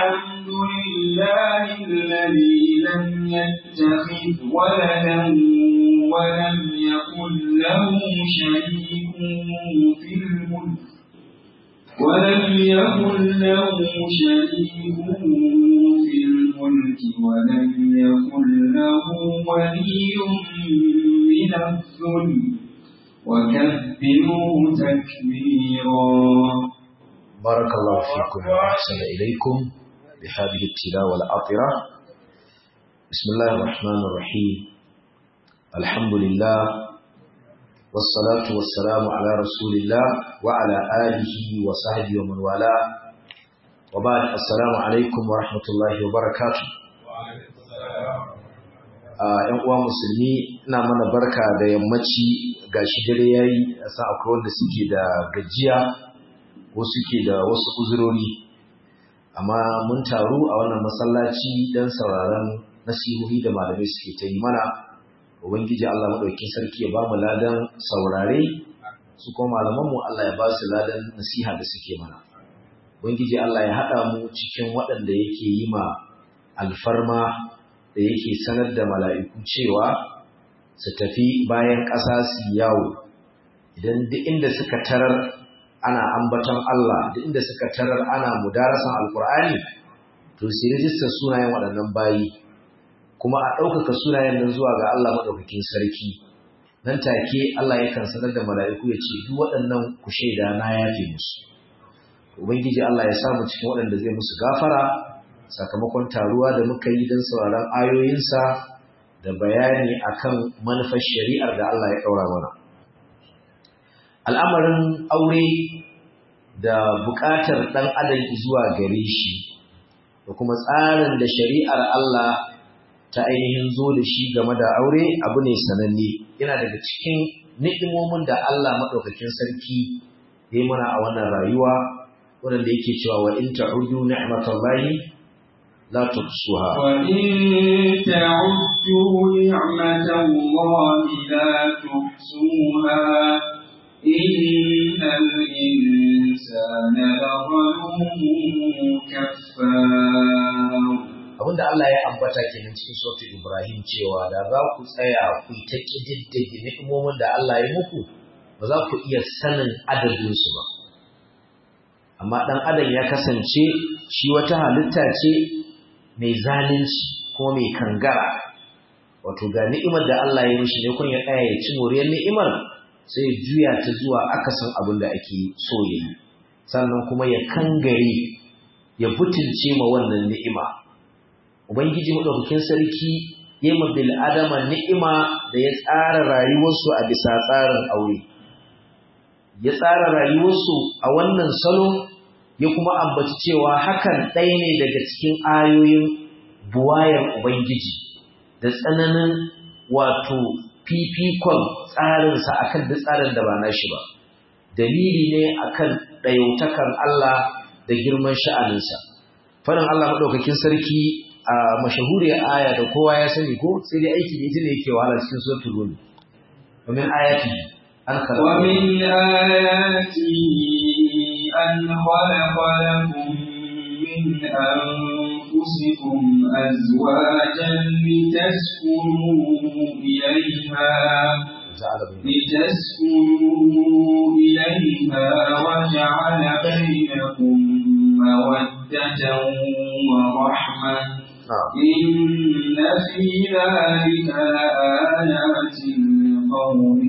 الحمد لله الذي لم يتخذ ولدا ولم يكن له شريك في الملك ولم يكن له شريك في الملك ولم يكن له ولي من الذل وكبره تكبيرا بارك الله فيكم وأحسن إليكم بهذه التلاوة العطرة بسم الله الرحمن الرحيم الحمد لله والصلاة والسلام على رسول الله وعلى آله وصحبه ومن والاه وبعد السلام عليكم ورحمة الله وبركاته ‘yan uwa musulmi ina mana barka da yammaci ga shi dare yayi a sa akwai wanda suke da gajiya ko suke da wasu uzurori amma mun taru a wannan masallaci don sauraron nasihohi da malamai suke ta yi mana ubangiji Allah madaukakin sarki ya ba mu ladan saurare su kuma malaman mu Allah ya ba su ladan nasiha da suke mana ubangiji Allah ya hada mu cikin waɗanda yake yi ma alfarma da yake sanar da mala'iku cewa su tafi bayan ƙasa su yawo idan duk inda suka tarar ana ambaton Allah duk inda suka tarar ana mudarasan alkur'ani to sai rijistar sunayen waɗannan bayi kuma a ɗaukaka sunayen nan zuwa ga Allah maɗaukakin sarki nan take Allah yakan sanar da mala'iku ya ce duk waɗannan ku shaida na yafe musu ubangiji Allah ya samu cikin waɗanda zai musu gafara sakamakon taruwa da muka yi don sauraron ayoyinsa da bayani akan manufar shari'ar da Allah ya ɗaura mana al'amarin aure da buƙatar ɗan adam zuwa gare shi da kuma tsarin da shari'ar Allah ta ainihin zo da shi game da aure abu ne sananne yana daga cikin ni'imomin da Allah maɗaukakin sarki ya mana a wannan rayuwa wanda yake cewa wa in ta'udu ni'matallahi la tuhsuha wa in ta'uddu ni'matallahi la tuhsuha innal insana lazalumun kaffar abinda Allah ya ambata kenan cikin suratul Ibrahim cewa da za ku tsaya ku yi ta kididdige ni'imomin da Allah ya muku ba za ku iya sanin adadin su ba amma dan adam ya kasance shi wata halitta ce mai zalunci ko mai kangara wato ga ni'imar da Allah ya mishi ne kun ya tsaya ya ci moriyar ni'imar sai ya juya ta zuwa akasin abin da ake so ya yi sannan kuma ya kangare ya butulce ma wannan ni'ima Ubangiji maɗaukakin sarki ya ma bil'adama ni'ima da ya tsara rayuwarsu a bisa tsarin aure. Ya tsara rayuwarsu a wannan salo ya kuma ambaci cewa hakan ɗaya ne daga cikin ayoyin buwayar Ubangiji da tsananin wato fifikon tsarinsa akan duk tsarin da ba nashi ba. Dalili ne akan ɗayautakan Allah da girman sha'aninsa. Faɗin Allah maɗaukakin sarki a mashahuriyar aya da kowa ya sani ko sai dai aiki ne ne yake wahala cikin suratul rum wa min ayati an khalaqa wa min ayati an khalaqa lakum min anfusikum azwajan litaskunu ilayha لتسكنوا إليها وجعل بينكم مودة ورحمة إن في ذلك لآيات لقوم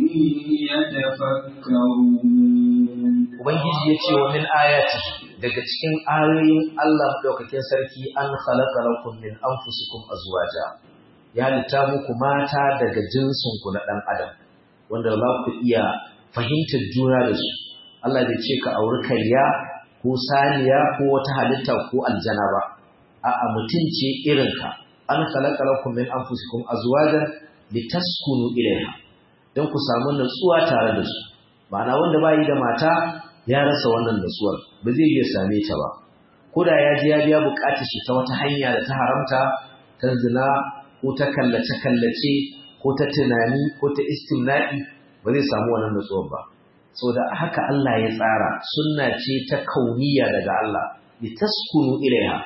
يتفكرون Ubangiji ya ce wa min ayati daga cikin ayoyin Allah madaukakin sarki an khalaqa lakum min anfusikum azwaja ya halitta muku mata daga jinsin ku na dan adam wanda za ku iya fahimtar juna da su Allah bai ce ka auri kariya ko saniya ko wata halitta ko aljana ba a'a mutum ce irinka an khalaqa lakum min anfusikum azwajan litaskunu ilayha dan ku samu natsuwa tare da su ma'ana wanda bai da mata ya rasa wannan natsuwar ba zai iya same ta ba ko da ya ji ya biya bukatar shi ta wata hanya da ta haramta ta zina ko ta kallace kallace ko ta tunani ko ta istimna'i ba zai samu wannan natsuwar ba saboda haka Allah ya tsara sunna ce ta kauniya daga Allah litaskunu ilaiha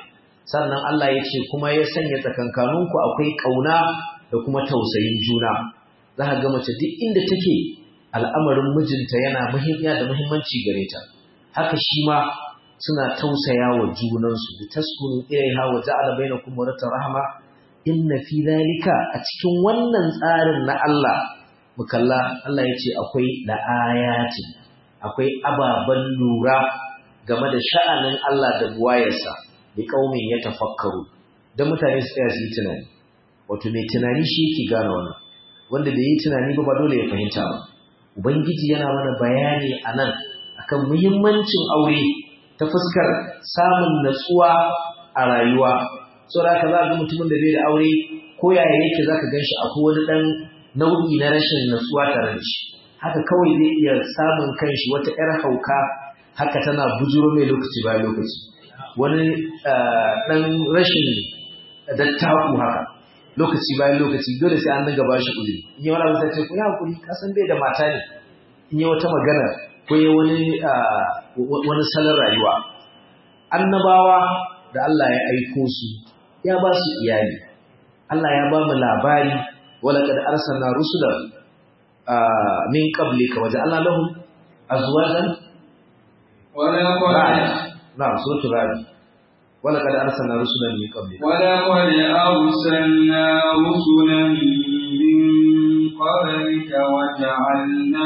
sannan Allah ya ce kuma ya sanya tsakankaninku akwai ƙauna da kuma tausayin juna za ka ga mace duk inda take al'amarin mijinta yana muhimmiya da muhimmanci gare ta haka shi ma suna tausaya wa junansu da taskunu ilaiha wa ja'ala bainakum mawadatan rahma inna fi dhalika a cikin wannan tsarin na Allah mukalla Allah ya ce akwai la'ayati akwai ababen lura game da sha'anin Allah da buwayarsa da kaumin ya tafakkaru don mutane su tsaya su yi tunani wato mai tunani shi yake gane wannan wanda bai yi tunani ba ba dole ya fahimta ba ubangiji yana mana bayani a nan akan muhimmancin aure ta fuskar samun natsuwa a rayuwa saboda haka za ga mutumin da bai da aure ko yaya yake zaka ganshi akwai wani dan nau'i na rashin natsuwa tare da shi haka kawai zai iya samun kanshi wata yar hauka haka tana bujuro mai lokaci bayan lokaci wani dan rashin dattaku haka lokaci bayan lokaci dole sai an dinga bashi uzuri in yi wani abu sai ce ku yi hakuri kasan bai da mata ne in yi wata magana ko yi wani wani salon rayuwa annabawa da Allah ya aiko su ya ba su iyali Allah ya ba mu labari wala kad arsalna rusulan min qablika wa ja'alna lahum azwajan wala qad na'am suratul ra'd wala kad arsalna rusulan min qablika wala qad arsalna rusulan min qablika wa ja'alna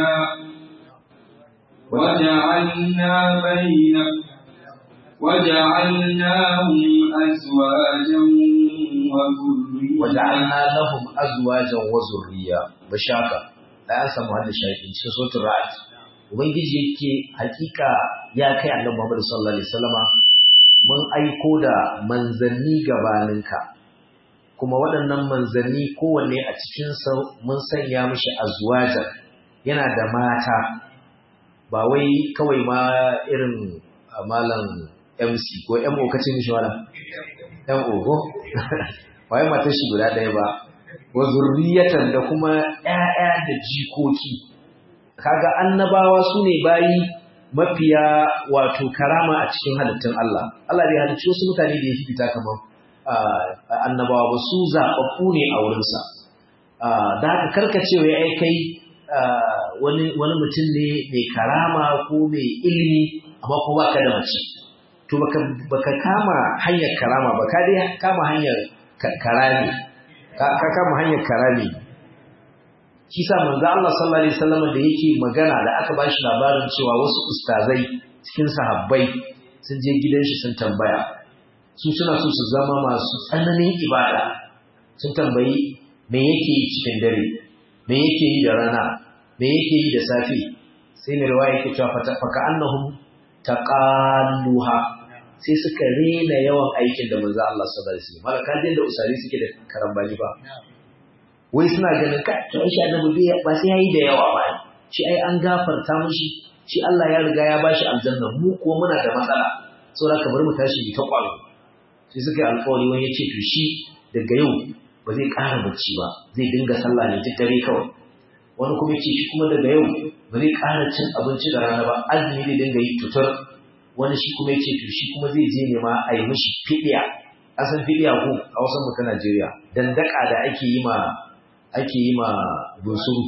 وجعلنا بين وجعلناهم أزواجا وذرية وجعلنا لهم أزواجا وذرية بشاكا لا أنسى مهل الشاهدين cikin suratul ra'd ubangiji yake hakika ya kai annabi Muhammad sallallahu alaihi wasallama mun aiko da manzanni gabaninka kuma waɗannan manzanni kowanne a cikin sa mun sanya mishi azwaja yana da mata ba wai kawai ma irin malam MC ko MO kace mishi wala MO ko wai matar shi guda ɗaya ba wa zurriyatan da kuma ƴaƴa da jikoki kaga annabawa su ne bayi mafiya wato karama a cikin halittun Allah Allah bai halicci wasu mutane da ya fita kamar annabawa ba su zaɓaɓɓu ne a wurinsa da haka karkacewa ya kai wani mutum ne mai karama ko mai ilimi amma ko baka da mace to baka baka kama hanyar karama ba ka dai kama hanyar karami ka kama hanyar karami shi sa manzo Allah sallallahu alaihi wasallam da yake magana da aka bashi labarin cewa wasu ustazai cikin sahabbai sun je gidan shi sun tambaya su suna so su zama masu tsananin ibada sun tambayi me yake yi cikin dare me yake yi da rana me yake yi da safe sai mai riwaya yake cewa faka annahum taqalluha sai suka rena yawan aikin da manzo Allah sallallahu alaihi wasallam malaka din da usari suke da karambani ba wai suna ganin ka to shi annabi bai ba sai yayi da yawa ba shi ai an gafarta mishi shi Allah ya riga ya bashi aljanna mu ko muna da matsala saboda ka bar mu tashi ta kwalo sai suka yi alƙawari wani ya ce to shi daga yau ba zai ƙara bacci ba zai dinga sallah ne duk dare kawai wani kuma ce shi kuma daga yau ba zai ƙara cin abinci da rana ba azumi zai dinga yi tutur wani shi kuma ce to shi kuma zai je ne ma a yi mishi fidiya asan fidiya ko a wasan mu ta Najeriya dandaka da ake yi ma ake yi ma bunsuru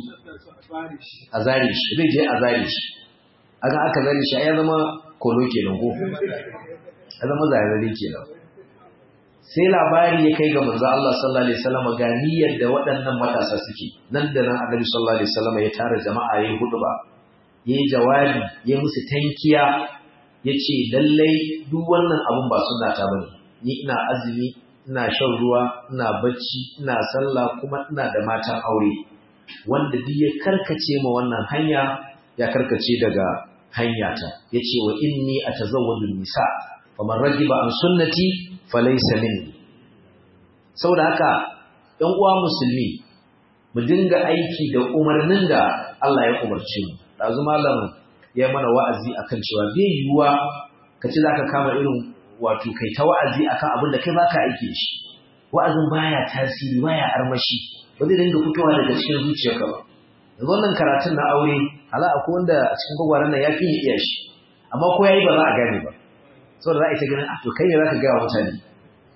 a zare shi zai je a zare shi aka aka zare shi ya zama kolo kenan ko ya zama zare kenan sai labari ya kai ga manzo Allah sallallahu alaihi wasallam ga niyyar da waɗannan matasa suke nan da nan Annabi sallallahu alaihi wasallam ya tara jama'a yayin huduba yayi jawabi ya musu tankiya yace lallai duk wannan abun ba sunna ta bane ni ina azumi ina shan ruwa ina bacci ina sallah kuma ina da matan aure wanda duk ya karkace ma wannan hanya ya karkace daga hanyata yace wa inni atazawwaju nisa faman ragiba an sunnati falaysa minni saboda haka ɗan uwa musulmi mu dinga aiki da umarnin da Allah ya umarce mu dazu malam ya mana wa'azi akan cewa bai yiwuwa ka ci zaka kama irin wato kai ta wa'azi akan abin da kai baka aiki da shi wa'azin baya tasiri baya armashi ba zai dinga fitowa daga cikin zuciyarka ba yanzu wannan karatun na aure hala akwai wanda a cikin gwagwaran nan ya fi iya shi amma ko yayi ba za a gane ba saboda za a yi ta ganin ah to kai ne za ka gaya wa mutane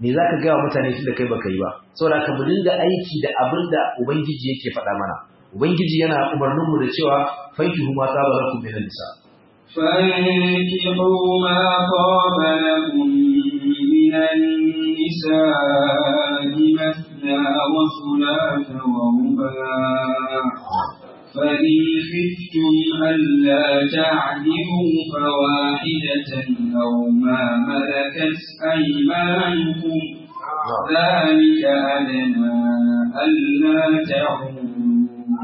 me za ka gaya wa mutane tun da kai baka yi ba saboda ka mu dinga aiki da abin da ubangiji yake faɗa mana ubangiji yana umarnin mu da cewa fankihu ma saba lakum min nisa فانكحوا ما طاب لكم من النساء مثنى وثلاث ورباع فإن خفتم ألا تعدلوا فواحدة أو ما ملكت أيمانكم ذلك أدنى ألا تعودوا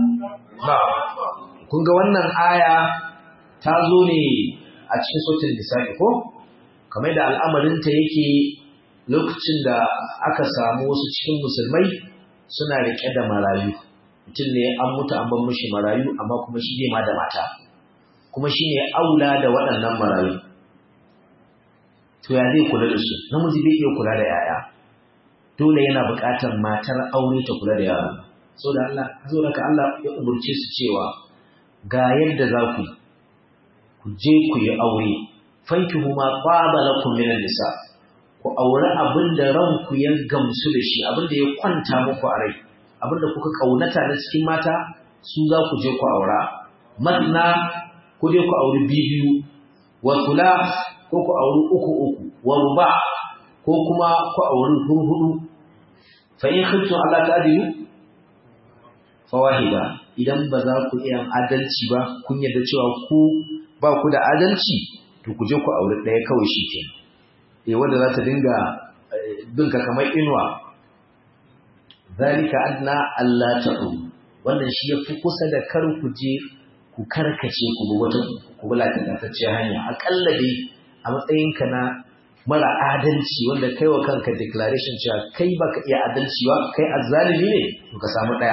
kun ga wannan aya ta zo ne a cikin sautin lissafi ko kamar da al'amarinta yake lokacin da aka samu wasu cikin musulmai suna riƙe da marayu mutum ne an mutu an bar mishi marayu amma kuma shi bai ma da mata kuma shi ne aula da waɗannan marayu to ya zai kula da su namiji bai iya kula da yaya dole yana buƙatar matar aure ta kula da yara saboda Allah saboda ka Allah ya umurce su cewa ga yadda za ku yi ku je ku yi aure fankihu ma qaba lakum min nisa ku aure abin da ranku ya gamsu da shi abin da ya kwanta muku a rai abin da kuka kaunata na cikin mata su za ku je ku aura matna ku je ku auri biyu wa kula ko ku auri uku uku wa ruba ko kuma ku auri hurhudu fa in khiftu alla ta'dilu fawahida idan ba za ku iya adalci ba kun yarda cewa ku ba ku da adalci to ku je ku aure ɗaya kawai shi ke eh wanda za ta dinga binka kamar inuwa zalika adna Allah ta'u wannan shi yafi kusa da kar ku je ku karkace ku bi wata ku bi latatacciyar hanya akalla dai a matsayinka na mara adalci wanda kai wa kanka declaration cewa kai baka iya adalci ba kai azzalimi ne to ka samu ɗaya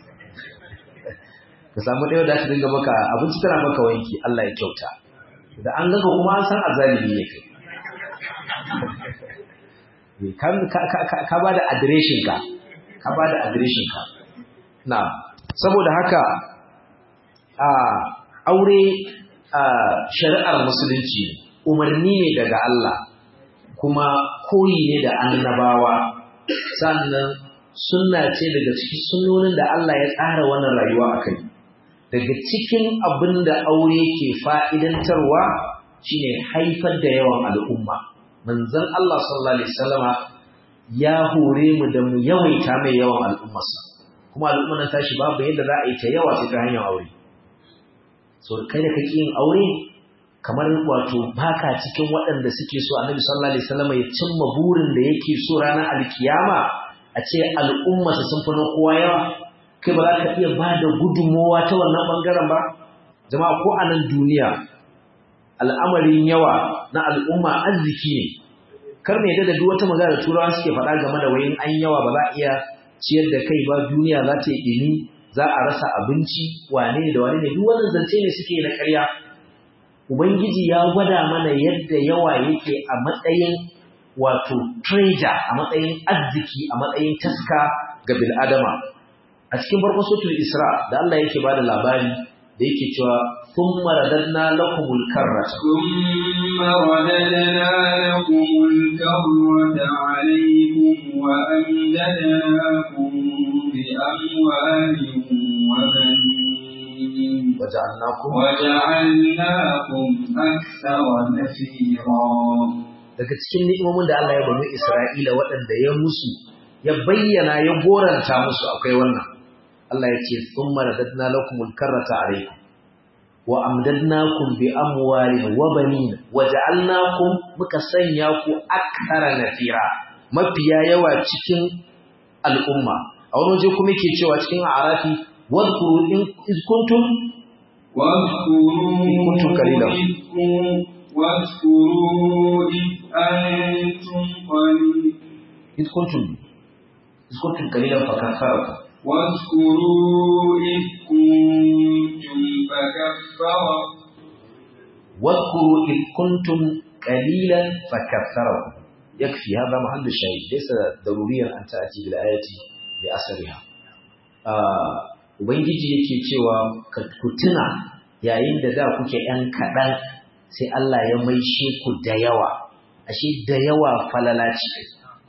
ka samu ɗaya da ta dinga maka abinci tana maka wanki Allah ya kyauta da an ganka kuma an san azalimi ne kai ka ba da adireshin ka ka ba da adireshin ka na saboda haka a aure a shari'ar musulunci umarni ne daga Allah kuma koyi ne da annabawa sannan sunna ce daga cikin sunnonin da Allah ya tsara wannan rayuwa a kai daga cikin abin da aure ke fa'idantarwa shine haifar da yawan al'umma. Manzan Allah sallallahu Alaihi wasallama ya hore mu da mu yawaita mai yawan al'ummarsa, kuma al'ummar tashi babu yadda za a yi ta yawa sai ta hanyar aure. So, kai da kake yin aure, kamar wato baka cikin waɗanda suke so annabi sallallahu Alaihi wasallama ya cimma burin da yake so ranar alkiyama a ce al'ummarsa sun fi na kowa yawa. kai ba za ka iya ba da gudunmowa ta wannan ɓangaren ba? Jama'a ko a nan duniya al'amarin yawa na al'umma arziki ne, kar mai da duk wata magana da turawa suke faɗa game da wayin an yawa ba za a iya ciyar da kai ba duniya za ta yi ɗini za a rasa abinci wane da wane ne duk wannan zance ne suke na ƙarya. Ubangiji ya gwada mana yadda yawa yake a matsayin wato treasure a matsayin arziki a matsayin taska ga bil'adama a cikin farkon suratul Isra da Allah yake bada labari da yake cewa thumma radadna lakumul karrata thumma radadna lakumul karrata alaykum wa amdadnakum bi amwalin wa banin waja'alnakum waja'alnakum akthara nafira daga cikin ni'imomin da Allah ya bani Isra'ila waɗanda ya musu ya bayyana ya goranta musu akwai wannan Allah ya ce sun maradadna lakumul karrata alaikum wa amdadnakum bi amwalin wa banin wa ja'alnakum muka sanya ku akthara nafira mafiya yawa cikin al'umma a wani waje kuma yake cewa cikin arafi wadhkuru in iz kuntum واذكروا كنتم قليلا. واذكروا إذ أنتم قليل iz kuntum iz kuntum qalilan fakatharakum واذكروا إذ كنتم فكفركم واذكروا إذ كنتم قليلا فكثركم يكفي هذا محل الشاهد ليس ضروريا أن تأتي بالآية بأثرها Ubangiji yake cewa ku tuna yayin da da kuke ‘yan kaɗan sai Allah ya maishe ku da yawa, ashe da yawa falala ce.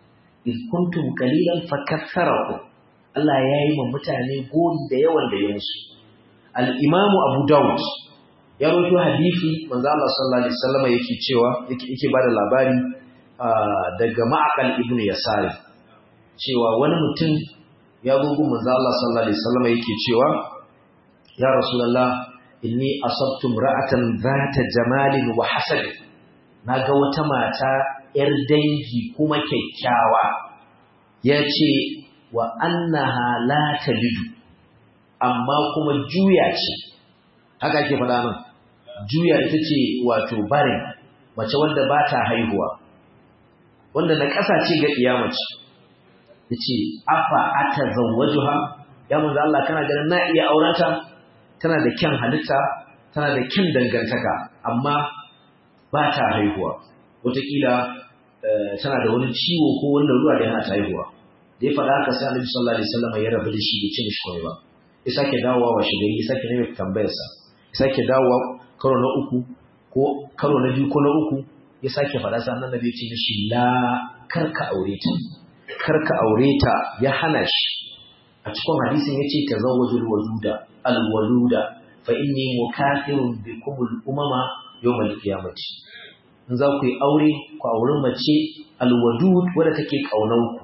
iz kuntum qalilan fakaththarakum Allah ya yi wa mutane gori da yawan da ya musu al-Imam Abu Dawud ya rawaito hadisi manzo Allah sallallahu alaihi wasallam yake cewa yake yake bada labari daga Ma'aqal ibn Yasari cewa wani mutum ya zo gun manzo Allah sallallahu alaihi wasallam yake cewa ya rasulullah inni asabtu ra'atan zata jamalin wa hasad naga wata mata yar dangi kuma kyakkyawa yace wa annaha la talidu amma kuma juya ce haka ake faɗa nan juya ita ce wato barin mace wanda ba ta haihuwa wanda na ƙasa ce ga iyamaci yace afa atazawwajuha ya manzo Allah kana ganin na iya aurata tana da kyan halitta tana da kyan dangantaka amma ba ta haihuwa wataƙila tana da wani ciwo ko wannan ruwa da yana ta haihuwa da ya faɗa haka sai Annabi sallallahu alaihi wasallam ya rabu da shi bai ce mishi komai ba ya sake dawowa wa shi gari ya sake nemi tambayarsa ya sake dawowa karo na uku ko karo na biyu ko na uku ya sake faɗa sa annabi ya ce mishi la karka aure ta karka aure ta ya hana shi a cikin hadisin yace tazawwajul waluda alwaluda fa inni mukathirun bikum al-umama yawm al-qiyamati in za ku yi aure ku auri mace alwadud wadda take kaunanku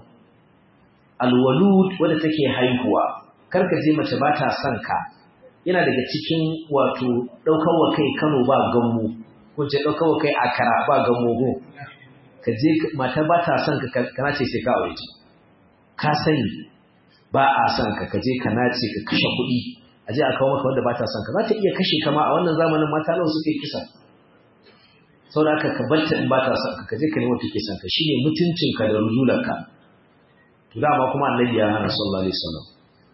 alwalud wadda take haihuwa karka je mace ba ta son ka yana daga cikin wato daukar wa kai Kano ba gammo ko ce daukar wa kai akara ba gammo go ka je mata ba ta son ka kana ce sai ka aure ta ka sani ba a son ka ka je ka nace ka kashe kuɗi a je a kawo maka wanda ba ta son ka za ta iya kashe kama a wannan zamanin mata nawa suke kisa sau da aka ka barta in ba ta son ka je ka nemo take son ka shine mutuncinka da rujularka to dama kuma annabi ya hana sallallahu alaihi wasallam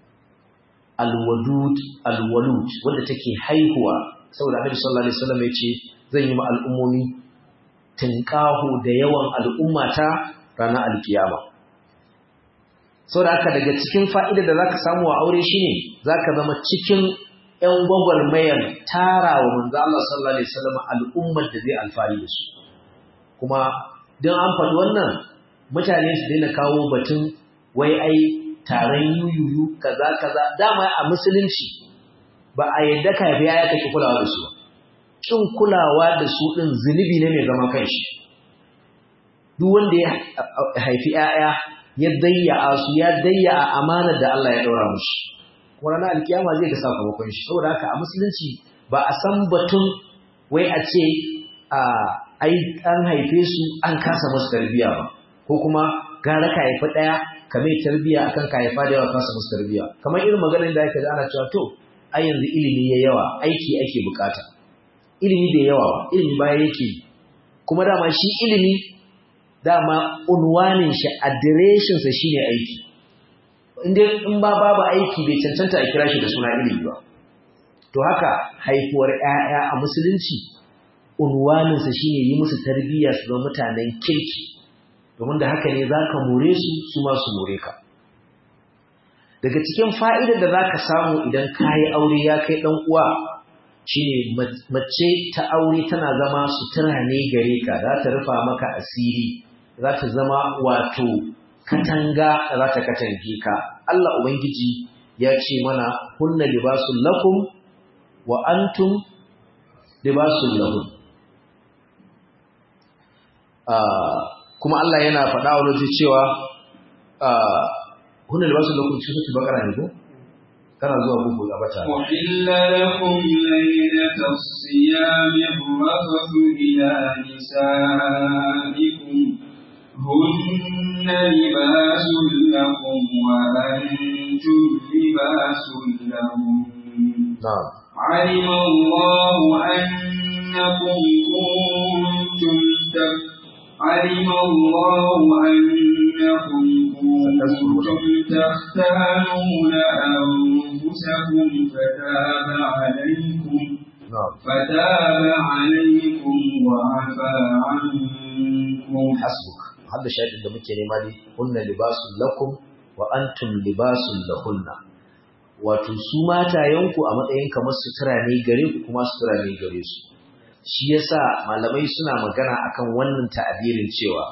alwadud alwalud wanda take haihuwa saboda annabi sallallahu alaihi wasallam ya ce zan yi ma al'ummomi tinqahu da yawan al'ummata ranar alkiyama saboda haka daga cikin fa'ida da zaka samu a aure shine zaka zama cikin ƴan gwagwarmayar tara wa manzo Allah sallallahu alaihi wasallam al'ummar da zai alfari da su kuma don an faɗi wannan mutane su daina kawo batun wai ai taron yuyuyu kaza kaza dama a musulunci ba a yadda ka biya ya kake kulawa da su kin kulawa da su din zunubi ne mai zaman kanshi duk wanda ya haifi 'ya'ya ya dayya su ya dayya a amanar da Allah ya daura mushi kuma ranar alkiyama zai ga sakamakon shi saboda haka a musulunci ba a san batun wai a ce a ai an haife su an kasa musu tarbiyya ba ko kuma gara ka haifi ɗaya ka mai tarbiyya akan ka haifa da yawa kasa musu tarbiyya kamar irin maganar da aka ji ana cewa to ai yanzu ilimi ya yawa aiki ake bukata ilimi bai yawa ba ilimi baya yake kuma dama shi ilimi dama unwanin shi adireshin sa shine aiki inda in ba babu aiki bai cancanta a kira shi da suna ilimi ba to haka haifuwar ƴaƴa a musulunci unwanin sa shine yi musu tarbiyya su zama mutanen kirki domin da haka ne zaka more su su ma su more ka daga cikin fa'idar da zaka samu idan kayi aure ya kai dan uwa shine mace ta aure tana zama sutura ne gare ka za ta rufa maka asiri za ta zama wato katanga da za ta katange ka Allah ubangiji ya ce mana hunna libasul lakum wa antum libasul lahum kuma Allah yana faɗa wa waje cewa hunna libasul lakum cikin su bakara ne ko kana zuwa bugu a bata uhilla lakum laylatas siyami rafathu ila nisaikum hunna libasul lakum wa antum libasul lahum na'am علم الله أنكم كنتم علم الله أنكم كنتم تختانون أنفسكم فتاب عليكم na'am فتاب عليكم وعفى عنكم hasbuk hadda shahidin da muke nema ne hunna libasul lakum wa antum libasul lahunna wato su matayenku a matsayin kamar sutura ne gare ku kuma sutura ne gare su shi yasa malamai suna magana akan wannan ta'abirin cewa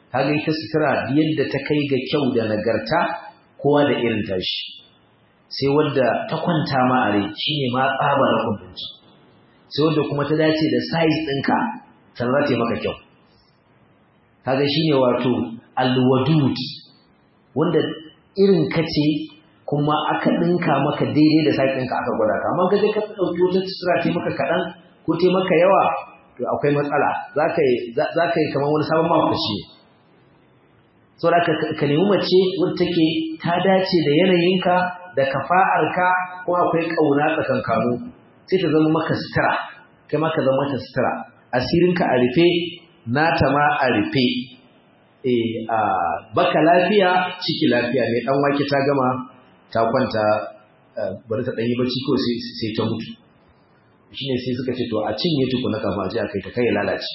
kaga ita sutura yadda ta kai ga kyau da nagarta kowa da irin tashi sai wanda ta kwanta ma a rai shine ma tsaba na kundinci sai wanda kuma ta dace da size ɗinka sannan za ta yi maka kyau kaga shine wato alwadud wanda irin ka ce kuma aka ɗinka maka daidai da size ɗinka aka gwada ka amma ka je ka ɗauki wata sutura ta maka kaɗan ko ta maka yawa to akwai matsala za ka yi kamar wani sabon mawakaci saboda ka nemi mace wadda take ta dace da yanayinka da kafa'arka ko akwai ƙauna tsakankanu sai ta zama maka sutura kai ma ka zama mata sutura asirinka a rufe nata ma a rufe eh a baka lafiya ciki lafiya mai dan wake ta gama ta kwanta bari ta danyi bacci ko sai ta mutu shine sai suka ce to a cinye tukuna kafin a je a kai ta kai ya lalace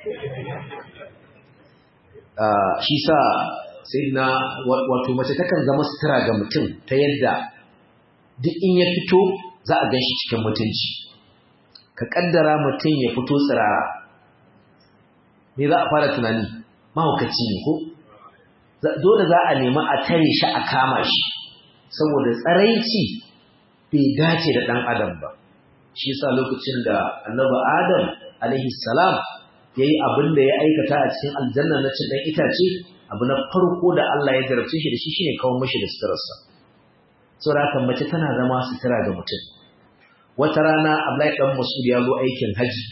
shi sa sai na wato mace takan zama sutura ga mutum ta yadda duk in ya fito za a gan shi cikin mutunci ka kaddara mutum ya fito tsirara me za a fara tunani mahaukaci ne ko dole za a nemi a tare shi a kama shi saboda tsaraici bai dace da ɗan adam ba shi yasa lokacin da annabi adam alaihi salam ya yi abin da ya aikata a cikin aljanna na cin ɗan itace abu na farko da Allah ya jarabce shi da shi shine kawo mashi da suturarsa saboda haka mace tana zama sutura ga mutum wata rana Abdullahi dan Mas'ud ya zo aikin haji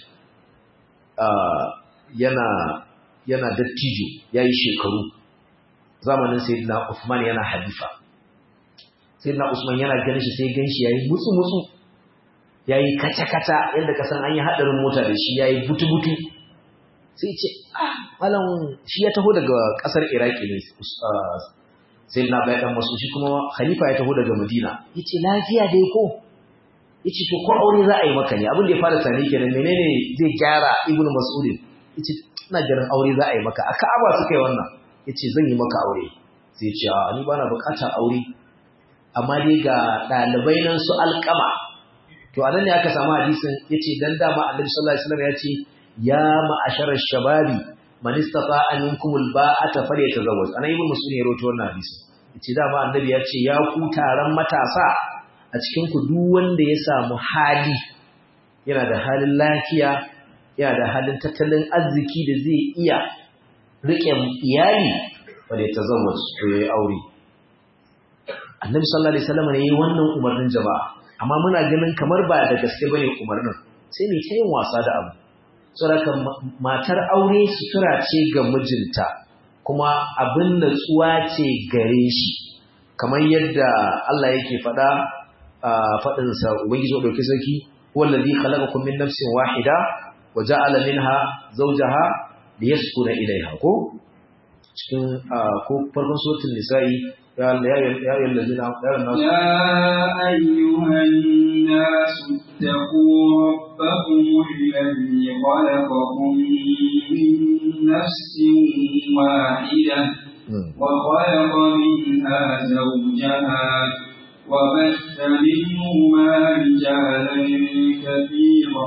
yana yana dattijo yayi shekaru zamanin sayyidina Uthman yana halifa sayyidina Usman yana ganin shi sai ganshi yayi mutsu mutsu yayi kaca kaca yadda kasan an yi hadarin mota da shi yayi butu butu sai ce ah malam shi ya taho daga kasar Iraki ne sai na bai dan masu shi kuma khalifa ya taho daga Madina yace lafiya dai ko yace to ko aure za a yi maka ne abin da ya fara tani kenan menene zai gyara Ibn Mas'ud yace ina ganin aure za a yi maka a Ka'aba suka yi wannan yace zan yi maka aure sai ya ce a ni bana bukatar aure amma dai ga dalibai nan su alƙama to anan ne aka samu hadisin yace dan dama Annabi sallallahu alaihi wasallam ya ce ya ma'ashara shababi man istata'a minkum alba'ata falyatazawwaj ana ibn muslim ya rawaito wannan hadisi yace dama annabi ya ce ya ku taron matasa a cikin ku duk wanda ya samu hali yana da halin lafiya yana da halin tattalin arziki da zai iya rike iyali falyatazawwaj to yayi aure annabi sallallahu alaihi wasallam ne yayi wannan umarnin jama'a amma muna ganin kamar ba da gaske bane umarnin sai ne ta yin wasa da abu saboda matar aure sutura ce ga mijinta kuma abin natsuwa ce gare shi kamar yadda Allah yake faɗa a faɗinsa ubangiji wa ɗauki sarki wallazi khalaqakum min nafsin wahida wa ja'ala minha zawjaha liyaskuna ilayha ko cikin ko farkon suratul nisa'i ya ya ya allazina ya ayyuhan nas اتقوا ربكم الذي خلقكم من نفس واحدة وخلق منها زوجها وبث منهما رجالا كثيرا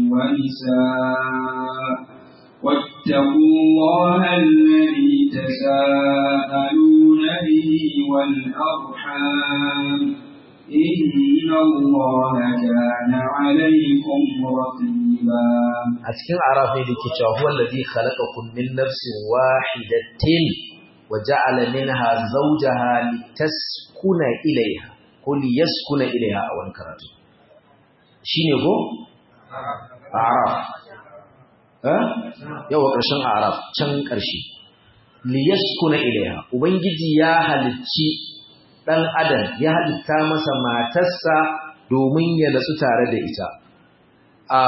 ونساء واتقوا الله الذي تساءلون به والأرحام إن الله كان عليكم رقيبا أتكلم عرفي لكي هو الذي خلقكم من نفس واحدة وجعل منها زوجها لتسكن إليها قل يسكن إليها أو انكرت شيني هو أعرف ها يو قرشن أعرف كان قرشي ليسكن إليها وبنجي يا هلتشي ɗan adam ya halitta masa matarsa domin ya natsu tare da ita. A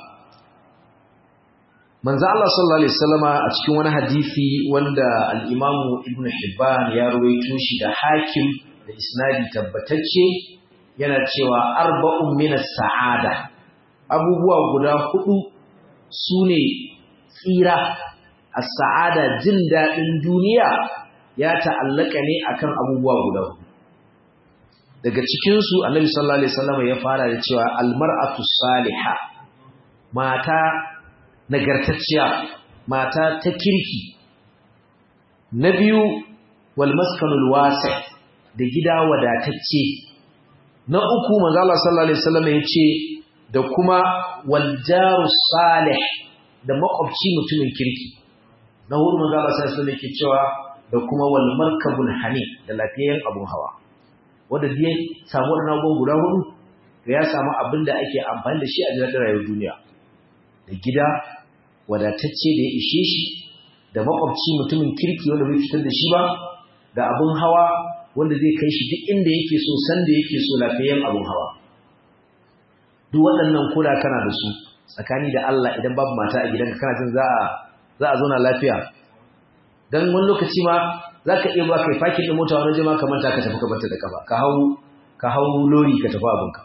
manzo Allah sallallahu alaihi wasallama a cikin wani hadisi wanda al-Imam Ibn Hibban ya ruwaito shi da Hakim da isnadi tabbatacce yana cewa arba'un min as-sa'ada abubuwa guda hudu sune tsira as-sa'ada jin dadin duniya ya ta'allaka ne akan abubuwa guda hudu daga cikinsu annabi sallallahu alaihi wasallam ya fara da cewa almar'atu salihah mata nagartacciya mata ta kirki na biyu wal maskanul wasi da gida wadatacce na uku manzo Allah sallallahu alaihi wasallam yace da kuma wal jaru salih da makwabci mutumin kirki na hudu manzo Allah sallallahu alaihi wasallam yake cewa da kuma wal markabul hani da lafiyayyen abun hawa wanda dai samu wannan abubuwan guda hudu ya samu abin da ake amfani da shi a cikin rayuwar duniya da gida wadatacce da ya ishe shi da makwabci mutumin kirki wanda bai fitar da shi ba da abun hawa wanda zai kai shi duk inda yake so san da yake so lafiyayyen abun hawa duk waɗannan kula kana da su tsakani da Allah idan babu mata a gidanka kana jin za a za a zauna lafiya dan wani lokaci ma zaka iya ba kai fakin din mota wani jama'a kamar ta ka tafi ka barta da kafa ka hau ka hau lori ka tafi abinka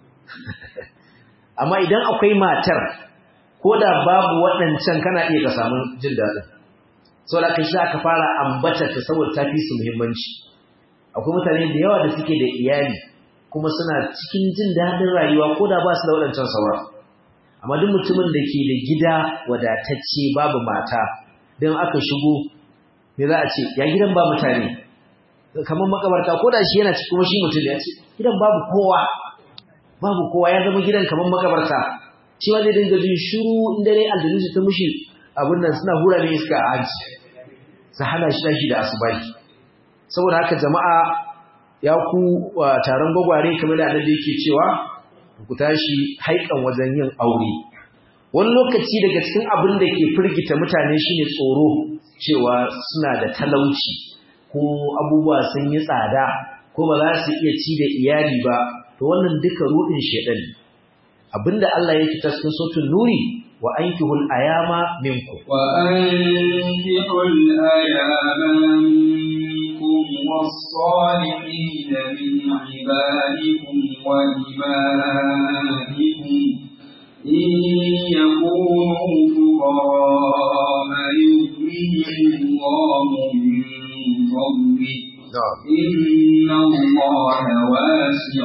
amma idan akwai matar ko da babu waɗancan kana iya ka samu jin daɗin sau da ka shi aka fara ambata ta saboda ta fi su muhimmanci akwai mutane da yawa da suke da iyali kuma suna cikin jin daɗin rayuwa ko da ba su da waɗancan saura amma duk mutumin da ke da gida wadatacce babu mata don aka shigo me za a ce ya gidan ba mutane kamar makabarta ko da shi yana cikin shi mutum ya ce gidan babu kowa babu kowa ya zama gidan kamar makabarta shi ma zai dinga jin shiru in dare aljanu su ta mushi abin nan suna hura ne iska a hanci su hana shi tashi da asubahi saboda haka jama'a ya ku taron gwagware kamar da annabi yake cewa ku tashi haikan wajen yin aure wani lokaci daga cikin abin da ke firgita mutane shine tsoro cewa suna da talauci ko abubuwa sun yi tsada ko ba za su iya ci da iyali ba to wannan duka rudin shedan abinda Allah ya fitar cikin suratul nuri wa ankihul ayama minkum wa ankihul ayama minkum was-salihin min ibadikum wa imanikum in yakunu fuqara yughnihim Allahu min fadlihi إن الله واسع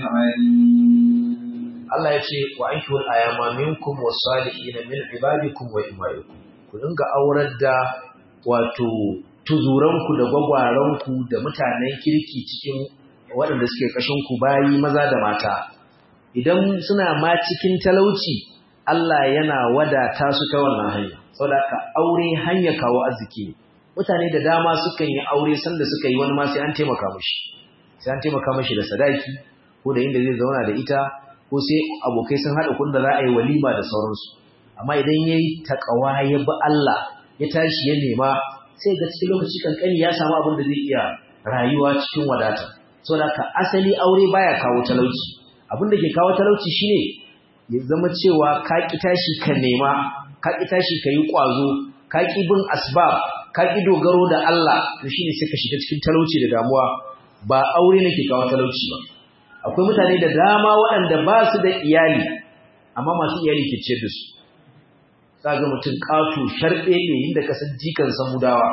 عليم Allah ya ce wa ankihul ayama minkum was-salihin min ibadikum wa imaikum ku dinga aurar da wato tuzuranku da gwagwaranku da mutanen kirki cikin waɗanda suke kashin ku bayi maza da mata idan suna ma cikin talauci Allah yana wadata su ta wannan hanya saboda ka aure hanya kawo arziki mutane da dama sukan yi aure sanda suka yi wani ma sai an taimaka mishi sai an taimaka mishi da sadaki ko da inda zai zauna da ita ko sai abokai sun haɗa kun da za a yi walima da sauransu amma idan ya yi taƙawa ya bi Allah ya tashi ya nema sai ga cikin lokaci kankani ya samu abin da zai iya rayuwa cikin wadata saboda ka asali aure baya kawo talauci abin da ke kawo talauci shine ya zama cewa ka ki tashi ka nema ka ki tashi ka yi ƙwazo ka ki bin asbab ka ki dogaro da Allah to shine sai ka shiga cikin talauci da damuwa ba aure ne ke kawo talauci ba akwai mutane da dama waɗanda ba su da iyali amma masu iyali ke ciyar da su za ga mutum ƙato sharɓe ne inda kasan jikan samudawa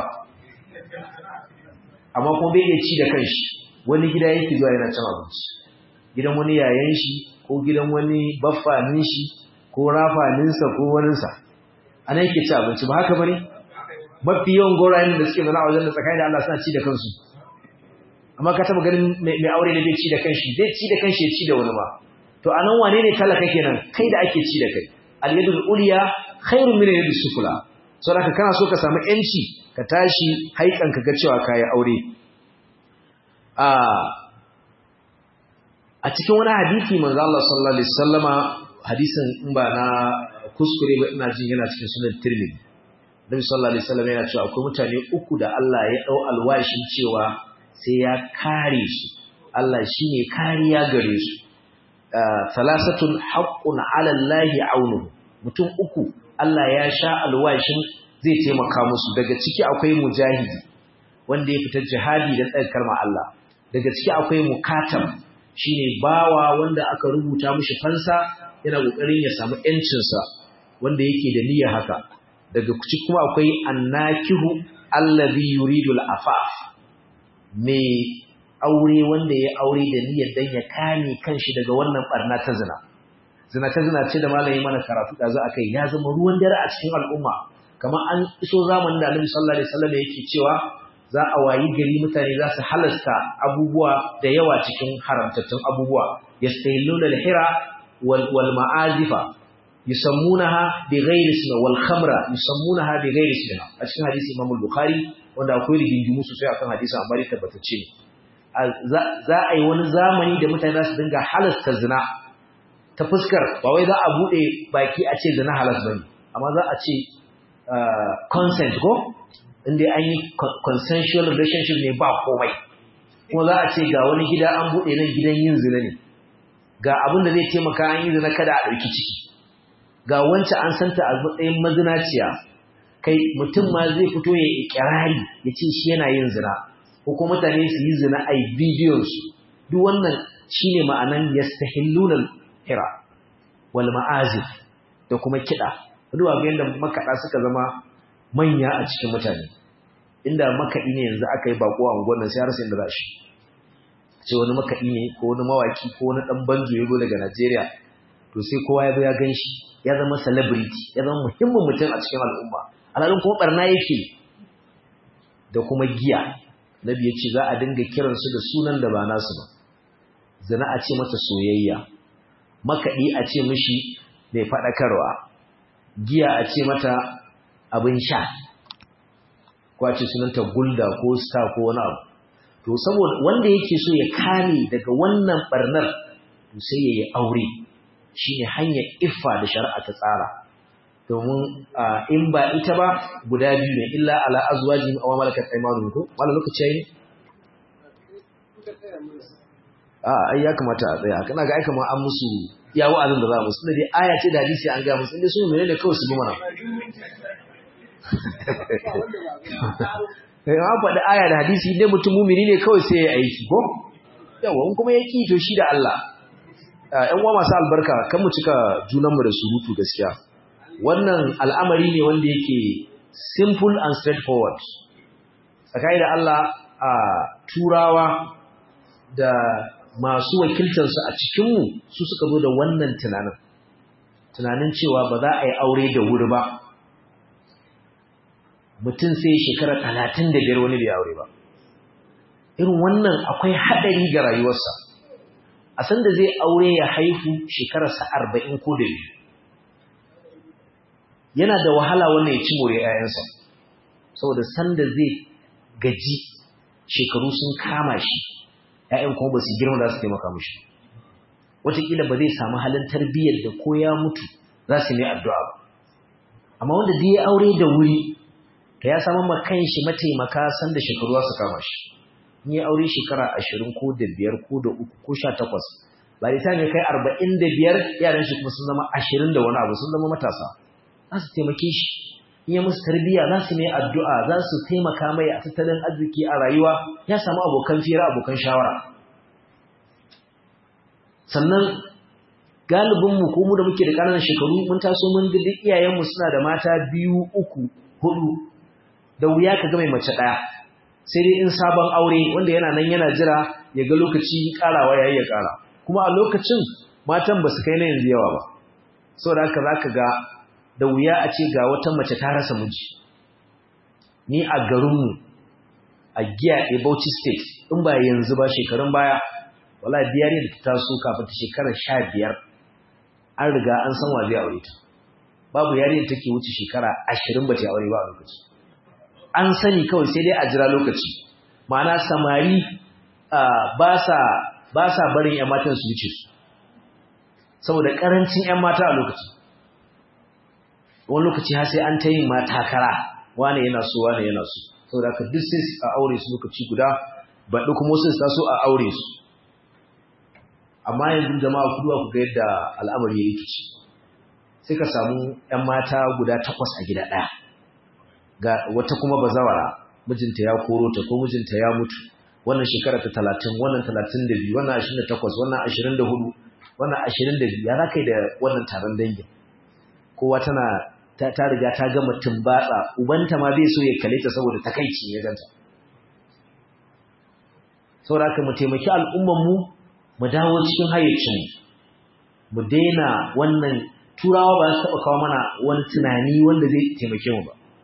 amma kuma bai iya ci da kanshi wani gida yake zuwa yana cin abinci gidan wani yayan shi ko gidan wani baffanin shi ko rafaninsa ko waninsa a nan yake ci abinci ba haka bane mafi yawan gorayen da suke zana a wajen da tsakanin da Allah suna ci da kansu amma ka taba ganin mai aure da bai ci da kanshi zai ci da kanshi ya ci da wani ba to anan wane ne talaka kenan kai da ake ci da kai al yadul ulya khairun min yadis sufla saboda kana so ka samu yanci ka tashi haikan ka ga cewa kai aure a a cikin wani hadisi manzo Allah sallallahu alaihi wasallama hadisin in ba na kuskure ba ina jin yana cikin sunan Tirmidhi Nabi sallallahu alaihi wasallam yana cewa akwai mutane uku da Allah ya dau alwashin cewa sai ya kare su Allah shine kariya gare su salasatun haqqun ala Allah aunuhu mutum uku Allah ya sha alwashin zai taimaka musu daga ciki akwai mujahidi wanda ya fita jihadi da tsayar kalmar Allah daga ciki akwai mukatam shine bawa wanda aka rubuta mishi fansa yana kokarin ya samu yancin sa wanda yake da niyya haka daga ciki kuma akwai annakihu allazi yuridu al-afaf me aure wanda ya aure da niyyar dan ya kame kanshi daga wannan barna ta zina zina ta zina ce da malami mana karatu da za a kai ya zama ruwan dare a cikin al'umma kamar an iso zamanin da Annabi sallallahu alaihi wasallam yake cewa za a wayi gari mutane za su halasta abubuwa da yawa cikin haramtattun abubuwa yastahilluna al-hira wal wal ma'azifa yusammunaha bighairi ismi wal khamra yusammunaha bighairi ismi a cikin hadisi Imam al-Bukhari wanda akwai rigingimu sosai akan hadisi amma dai tabbatacce za a yi wani zamani da mutane za su dinga halasta zina ta fuskar ba wai za a bude baki a ce zina halas bane amma za a ce consent ko inda an yi consensual relationship ne ba komai kuma za a ce ga wani gida an bude nan gidan yin zina ne ga abin da zai taimaka an yi zina kada a ɗauki ciki ga wancan an santa a matsayin mazinaciya kai mutum ma zai fito ya ikirari ya ce shi yana yin zina ko kuma mutane su yi zina a bidiyon su duk wannan shine ma'anan yastahilluna hira wal ma'azif da kuma kiɗa duba ga yadda makaɗa suka zama manya a cikin mutane inda makaɗi ne yanzu aka yi bako a unguwar nan sai har sai inda za shi ce wani makaɗi ne ko wani mawaki ko wani ɗan banjo ya zo daga Najeriya to sai kowa ya zo ya gan shi ya zama celebrity ya zama muhimmin mutum a cikin al'umma alhalin kuma barna yake da kuma giya nabi ya ce za a dinga kiransu da sunan da ba nasu ba zina a ce mata soyayya makaɗi a ce mishi mai faɗakarwa giya a ce mata abin sha ko a ce sunanta gulda ko star ko wani abu to saboda wanda yake so ya kame daga wannan barnar to sai ya yi aure shine hanyar iffa da shari'a ta tsara domin in ba ita ba guda biyu ne illa ala azwajin aw malakat aymanuhum ko wala lokaci yayi a ai ya kamata a tsaya kana ga ai kamar an musu ya wa'azin da za mu sunna dai aya ce da hadisi an ga musu inda su menene kawai su bi mana eh an faɗi aya da hadisi dai mutum mumini ne kawai sai ya aiki ko yawa in kuma ya ki to shi da Allah ƴan uwa masu albarka kan mu cika junanmu da surutu gaskiya wannan al'amari ne wanda yake simple and straightforward tsakani da Allah a turawa da masu wakiltarsu a cikinmu su suka zo da wannan tunanin tunanin cewa ba za a yi aure da wuri ba mutum sai shekara talatin da biyar wani bai aure ba irin wannan akwai haɗari ga rayuwarsa a sanda zai aure ya haifu shekararsa arba'in ko da biyu yana da wahala wannan ya ci more ‘ya'yansa saboda sanda zai gaji shekaru sun kama shi ‘ya'yan kuma ba su girma za su taimaka mashi wataƙila ba zai samu halin tarbiyyar da ko ya mutu za su mai addu'a ba amma wanda da ya aure da wuri ta ya samu makan shi mataimaka sanda shekaru za su kama shi in ya aure shekara ashirin ko da biyar ko da uku ko sha takwas ba da ta ne kai arba'in da biyar yaran shi kuma sun zama ashirin da wani abu sun zama matasa za su taimake shi in ya musu tarbiyya za su mai addu'a za su taimaka mai a tattalin arziki a rayuwa ya samu abokan fira abokan shawara sannan galibinmu ko mu da muke da ƙananan shekaru mun taso mun ga duk iyayenmu suna da mata biyu uku hudu da wuya ka ga mai mace ɗaya sai dai in sabon aure wanda yana nan yana jira ya ga lokaci ƙarawa yayi ya ƙara kuma a lokacin matan ba su kai na yanzu yawa ba saboda haka za ka ga da wuya a ce ga wata mace ta rasa miji ni a garinmu a giya a Bauchi state in ba yanzu ba shekarun baya wala biyar da ta taso kafin ta shekarar sha biyar an riga an san wa zai aure ta babu yarinyar take wuce shekara ashirin ba ta aure ba a lokaci an sani kawai sai dai a jira lokaci ma'ana samari ba sa barin 'yan matan su wuce su saboda ƙarancin 'yan mata a lokaci wani lokaci har sai an ta yin matakara wane yana so wane yana so saboda ka duk sai a aure su lokaci guda baɗi kuma wasu su taso a aure su amma yanzu jama'a kuduwa ku ga yadda al'amari ya rikici sai ka samu 'yan mata guda takwas a gida ɗaya ga wata kuma bazawara mijinta ya koro ta ko mijinta ya mutu wannan shekara ta talatin wannan talatin da biyu wannan ashirin da takwas wannan ashirin da hudu wannan ashirin da biyu ya za ka yi da wannan taron dangin kowa tana ta riga ta gama tumbatsa ubanta ma bai so ya kale ta saboda takaici ya ganta saboda haka mu taimaki al'umman mu mu dawo cikin hayyacin mu daina wannan turawa ba su taba kawo mana wani tunani wanda zai taimake mu ba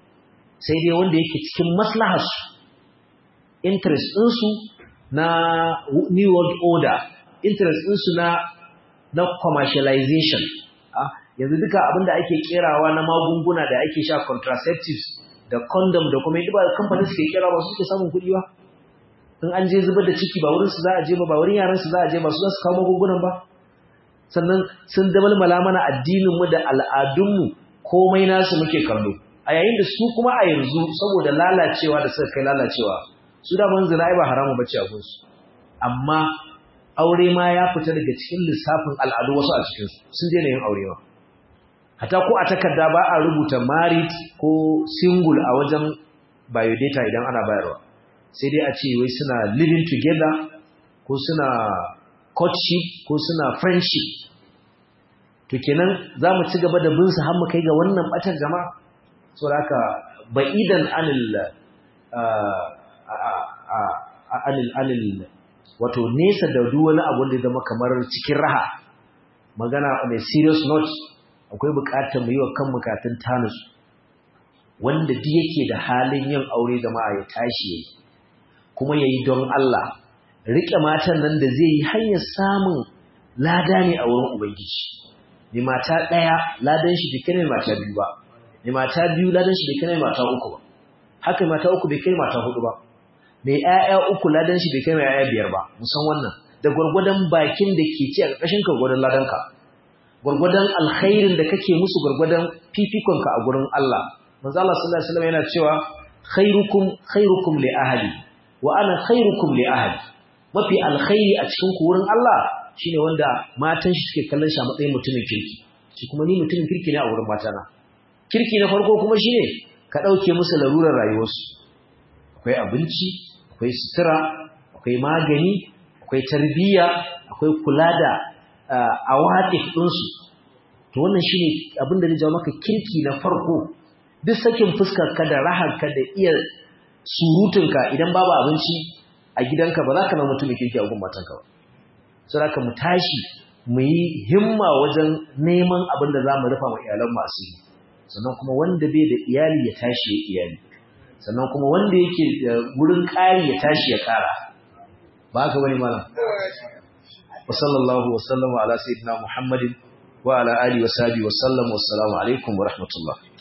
sai dai wanda yake cikin maslaharsu interest ɗinsu na new world order interest ɗinsu na na commercialization yanzu duka abinda ake kerawa na magunguna da ake sha contraceptives da condom da kuma ba kamfanin suke kera ba su suke samun kuɗi ba in an je zubar da ciki ba wurin su za a je ba ba wurin yaran su za a je ba su za su kawo magungunan ba sannan sun damalmala mana addinin mu da al'adun mu komai nasu muke kallo a yayin da su kuma a yanzu saboda lalacewa da suka kai lalacewa su da man zina ai ba haramu bace a gunsu amma aure ma ya fita daga cikin lissafin al'adu wasu a cikin su sun daina yin aure ma hata ko a takarda ba a rubuta married ko single a wajen biodata idan ana bayarwa sai dai a ce wai suna living together ko suna courtship ko suna friendship to kenan za mu ci gaba da bin su har mu kai ga wannan batar jama'a so haka ba'idan anil anil anil wato nesa da duk wani abu da zama kamar cikin raha magana on a serious note akwai bukatar mu yi wa kan bukatun tanus wanda duk yake da halin yin aure jama'a ya tashi yayi kuma yayi don Allah rike matan nan da zai yi hanyar samun lada ne a wurin ubangiji ni mata daya ladan shi bai kai mata biyu ba ni mata biyu ladan shi bai kai mata uku ba haka mata uku bai kai mata hudu ba mai ƴaƴa uku ladan shi bai kai mai ƴaƴa biyar ba musan wannan da gwargwadon bakin da ke ci a ƙarƙashin ka gwargwadon ladan ka gwargwadon alkhairin da kake musu gwargwadon fifikon ka a gurin Allah manzo Allah sallallahu alaihi wasallam yana cewa khairukum khairukum li ahli wa ana khairukum li ahli mafi alkhairi a cikin ku wurin Allah shine wanda matan shi suke kallon shi a matsayin mutumin kirki shi kuma ni mutumin kirki ne a wurin matana kirki na farko kuma shine ka dauke musu larurar rayuwarsu akwai abinci akwai sutura akwai magani akwai tarbiyya akwai kula da awatif ɗinsu to wannan shine abin da zai jawo maka kirki na farko duk sakin fuskar ka da raharka da iya surutunka idan babu abinci a gidanka ba za ka na mutumin kirki a gun matanka ba sai haka mu tashi mu yi himma wajen neman abin da za mu rufa wa iyalan masu yi sannan kuma wanda bai da iyali ya tashi ya iyali sannan kuma wanda yake da wurin ƙari ya tashi ya ƙara ba haka bane malam wa sallallahu wa sallama ala sayyidina muhammadin wa ala alihi wa sahbihi wa sallam wa assalamu alaikum wa rahmatullah